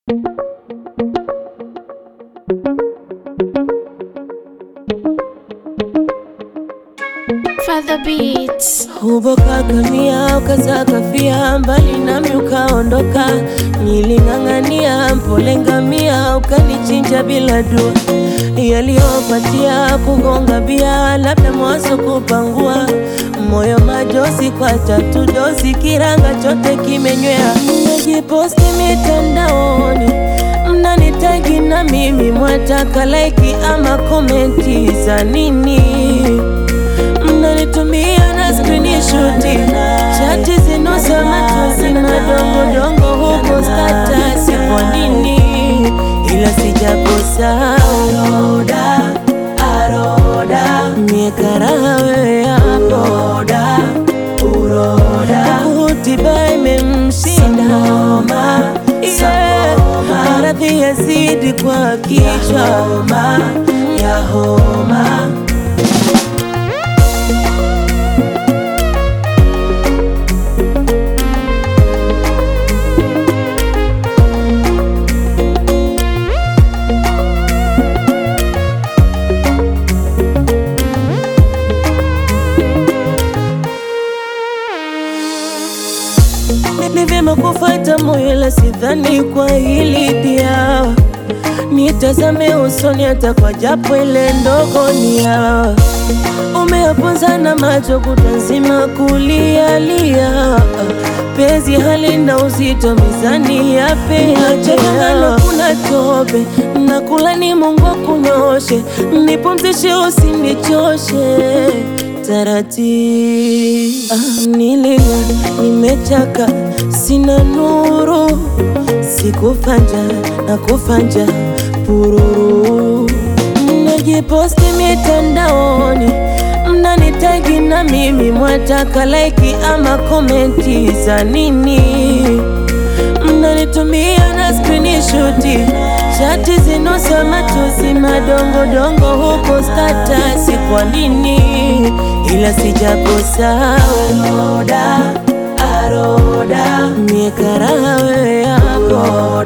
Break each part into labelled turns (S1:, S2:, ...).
S1: Father Beats.
S2: Ubokakania ukazakafia mbali nami ukaondoka, niling'ang'ania mpole ngamia ukanichinja bila dua, yaliyopatia kugonga bia, labda mwaso kupangua moyo majosi kwa tatu dosi, kiranga chote kimenywea. Mnajiposti mitandaoni, mnanitagi na mimi mwataka laiki ama komenti za nini? mnanitumia na screenshot chati zinosema tuzi madongodongo huko status, kwa nini? Ila sijakosa aroda aroda miekaraha wewe hapo uroda utiba imemshinda homa yeah. maradhi yazidi kwa kichwa homa ya homa Ni vyema kufuata moyo, la sidhani kwa hili dia. Nitazame usoni, hata kwa japo ile ndogo nia. Umeyaponza na macho kutazima kulialia, penzi halina uzito, mizani ya pea kuna tope na kula ni Mungu akunyoshe, nipumzishe usinichoshe taratibu. Ah, nilia nimechaka, sina nuru, sikufanja na kufanja pururu. Mnajiposti mitandaoni, mnanitagi na mimi mwataka laiki ama komenti za nini? mnanitumia na screenshot chati zinosema tusi madongodongo huko status, kwa nini? Ila sijakosa aroda aroda miekaraha wewe hapo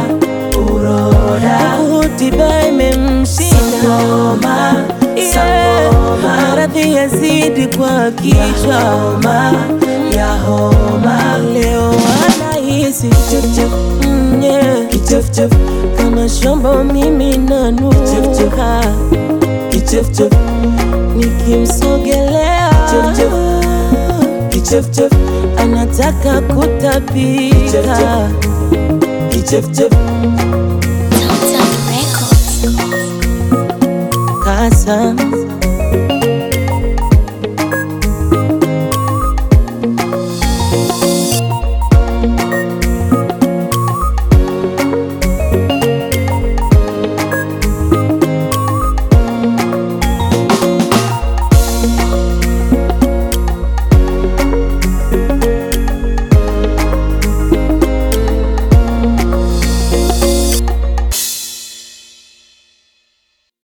S2: uroda utiba imemshinda homa yeah. maradhi yazidi kwa kichwa homa ya homa leo anahisi kichefchef mm, yeah. kichefchef kama shombo mimi nanuka kichefchef nikimsogelea kichefchef anataka kutapika kichefchef
S1: Total Records.
S2: kasa